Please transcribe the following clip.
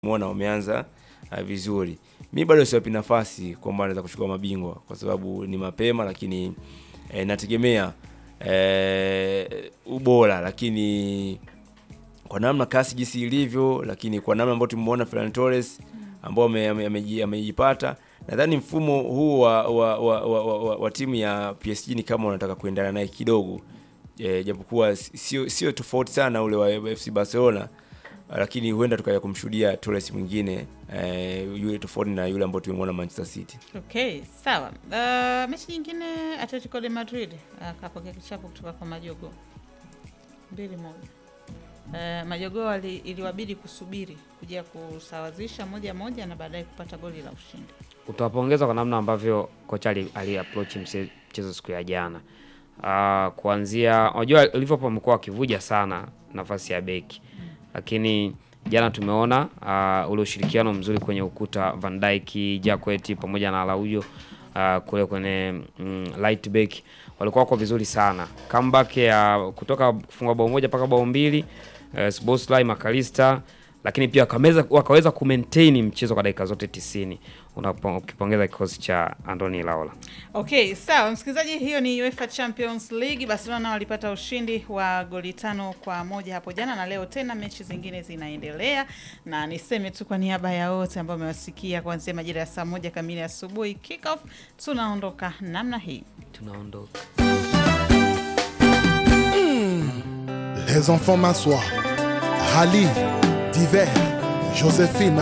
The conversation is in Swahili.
muona wameanza uh, vizuri. Mi bado siwapi nafasi kwamba anaweza kuchukua mabingwa kwa sababu ni mapema, lakini eh, nategemea eh, ubora, lakini kwa namna kasi jinsi ilivyo, lakini kwa namna ambayo tumemuona Ferran Torres ambao ame- ame- ameji- amejipata, nadhani mfumo huu wa, wa, wa, wa, wa, wa, wa timu ya PSG ni kama unataka kuendana naye kidogo e, japokuwa si- sio sio tofauti sana ule wa FC Barcelona, lakini huenda tukaja kumshuhudia Torres mwingine e, yule tofauti na yule ambao tumemwona Manchester City. Okay, sawa. Uh, mechi nyingine Atletico de Madrid akapokea kichapo kutoka kwa Majogo mbili moja. Uh, Majogo wali, iliwabidi kusubiri kuja kusawazisha moja moja na baadaye kupata goli la ushindi. utawapongeza kwa namna ambavyo kocha ali, ali approach mse- mchezo siku ya jana. Uh, kuanzia unajua Liverpool wamekuwa wakivuja sana nafasi ya beki, lakini jana tumeona uh, ule ushirikiano mzuri kwenye ukuta Van Dijk, Jacquet pamoja na Araujo uh, kule kwenye mm, right back walikuwa wako vizuri sana. Comeback ya kutoka kufunga bao moja mpaka bao mbili uh, Szoboszlai, McAllister lakini pia wakameza, wakaweza kumaintain mchezo kwa dakika zote 90 unapo- ukipongeza kikosi cha Andoni Laola. Okay, sawa msikilizaji, hiyo ni UEFA Champions League. Barcelona walipata ushindi wa goli tano kwa moja hapo jana, na leo tena mechi zingine zinaendelea, na niseme tu kwa niaba ya wote ambao wamewasikia kuanzia majira ya saa moja kamili asubuhi kick off, tunaondoka namna hii. Tunaondoka. Les enfants m'assoient. Rally, divers, Joséphine.